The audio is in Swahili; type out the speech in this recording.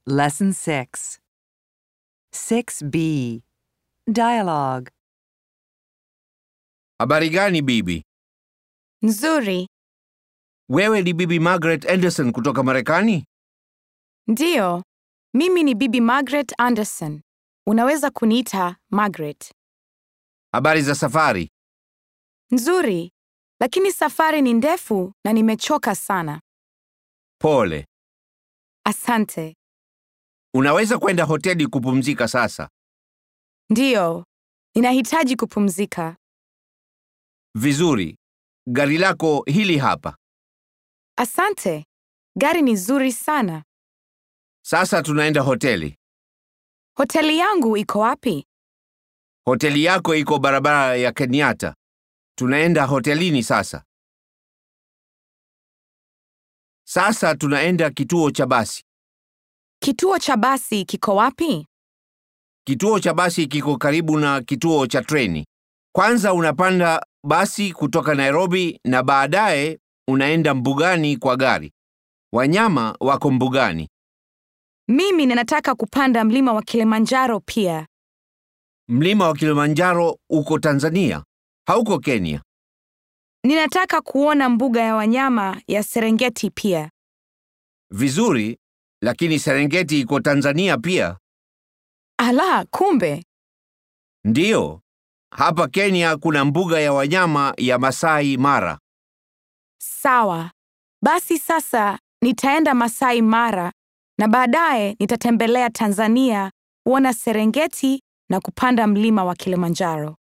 Lesson 6. 6b. Dialogue. Habari gani bibi? Nzuri. Wewe ni bibi Margaret Anderson kutoka Marekani? Ndiyo. Mimi ni Bibi Margaret Anderson. Unaweza kuniita Margaret. Habari za safari? Nzuri. Lakini safari ni ndefu na nimechoka sana. Pole. Asante. Unaweza kwenda hoteli kupumzika sasa. Ndiyo. Ninahitaji kupumzika. Vizuri. Gari lako hili hapa. Asante. Gari ni zuri sana. Sasa tunaenda hoteli. Hoteli yangu iko wapi? Hoteli yako iko barabara ya Kenyatta. Tunaenda hotelini sasa. Sasa tunaenda kituo cha basi. Kituo cha basi kiko wapi? Kituo cha basi kiko karibu na kituo cha treni. Kwanza unapanda basi kutoka Nairobi na baadaye unaenda mbugani kwa gari. Wanyama wako mbugani. Mimi ninataka kupanda mlima wa Kilimanjaro pia. Mlima wa Kilimanjaro uko Tanzania, hauko Kenya. Ninataka kuona mbuga ya wanyama ya Serengeti pia. Vizuri, lakini Serengeti iko Tanzania pia. Ala, kumbe. Ndiyo, hapa Kenya kuna mbuga ya wanyama ya Masai Mara. Sawa. Basi sasa nitaenda Masai Mara na baadaye nitatembelea Tanzania kuona Serengeti na kupanda mlima wa Kilimanjaro.